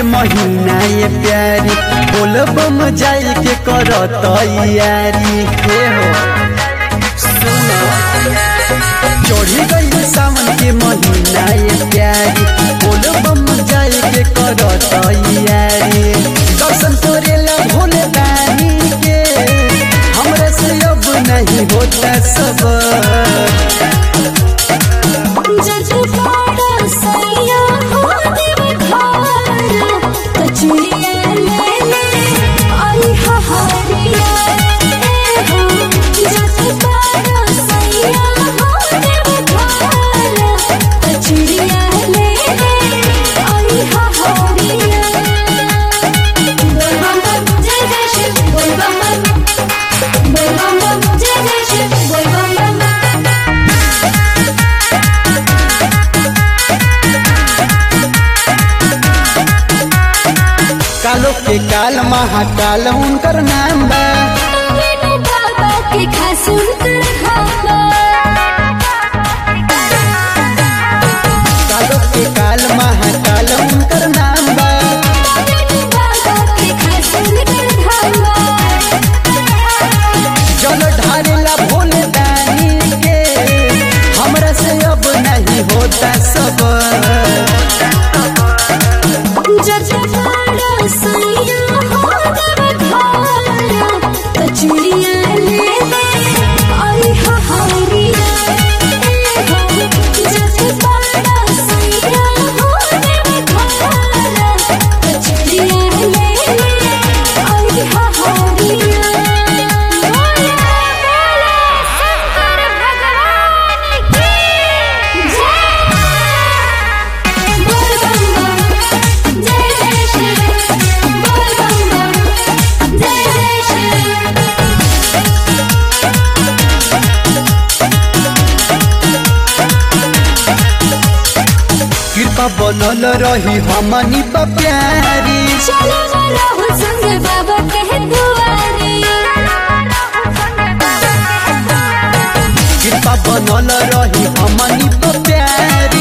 के महीना ये प्यारी बोल बम जाए के कर तैयारी हे हो सुनो चढ़ी गई सावन के महीना ये प्यारी बोल बम जाए के कर तैयारी दर्शन करेला भोले दानी के हमरा से अब नहीं होता सबर जज पाड़ा सैया हो देव खारा कचुरिया ले ले आई हहारिया ए हो जज पाड़ा सैया हो देव खारा कचुरिया ले ले आई हहारिया बोल बम बम जय जय शिव बोल बम बम बोल बम बम जय जय शिव बोल बम बम कालो के काल महाकाल उनकर नाम बा मेरे बाबा के खास उनकर खाबा कालो के काल महाकाल उनकर नाम बा मेरे बाबा के खास उनकर खाबा जल ढारेला भोले दानी के हमरा से अब नहीं होता सब जज पाड़ा सैया हो देव खारा कचुरिया ले ले आई हहारिया ए हो जज पाड़ा सैया हो देव खारा कचुरिया ले ले आई हहारिया बोले बोले शंकर भगवान की जय बोल बम बम जय जय शिव बोल बम बम जय जय शिव कृपा बनल रही हमनी पर प्यारी चलो ना रहो संग बाबा कह दुआरे कृपा बनल रही हमनी पर प्यारी